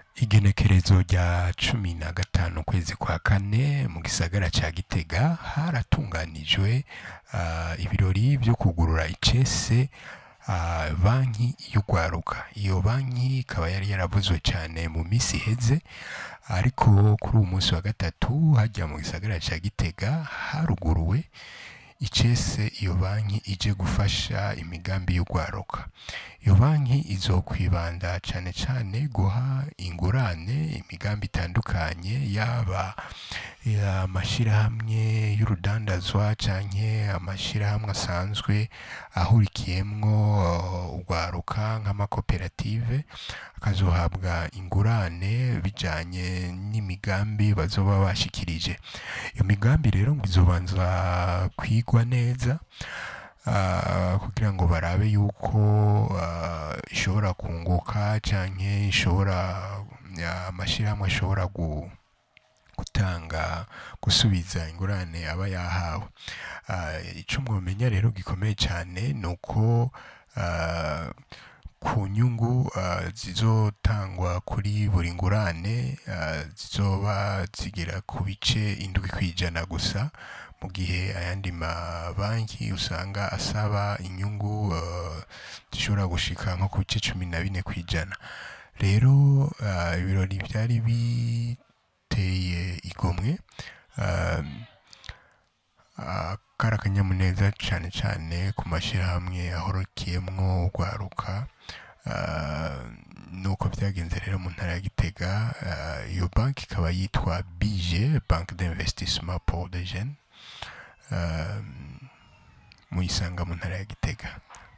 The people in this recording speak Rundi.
igenekerezo rya cumi na gatanu ukwezi kwa kane mu gisagara ca gitega haratunganijwe ah, ibirori vyo kugurura icese ah, banki y'urwaruka iyo banki ikaba yari yaravuzwe cyane mu minsi iheze ariko kuri uwu munsi wa gatatu hajya mu gisagara ca gitega haruguruwe icese iyo banki ije gufasha imigambi y'urwaruka iyo banki izokwibanda cyane cyane guha ingurane imigambi itandukanye yaba amashyirahamwe y'urudandazwa canke amashyirahamwe asanzwe ahurikiyemwo uh, urwaruka nk'amakoperative akazohabwa ingurane bijanye n'imigambi bazoba bashikirije iyo migambi rero ngo izobanza kwigwa neza ah, kugira ngo barabe yuko ah, ishobora kunguka canke ishobora amashyirahamwe ashobora gu gutanga gusubiza ingurane aba yahawe Ah, ico mwomenya rero gikomeye cyane ni uko ah, ku nyungu ah, zizotangwa kuri buri ngurane ah, zizoba zigera ku bice indwi kw'ijana gusa mu gihe ayandi mabanki usanga asaba inyungu ah, zishobora gushika nko ku bice cumi na bine kw'ijana rero ah, ibirori byari biteye igomwe ah, ah, kari akanyamuneza cyane cyane ku mashyirahamwe ahorokeyemwo urwaruka ah, nuko byagenze rero mu ntara ya gitega ah, iyo banki ikaba yitwa bije banque d'investissement pour des jeunes ah, muyisanga mu ntara ya gitega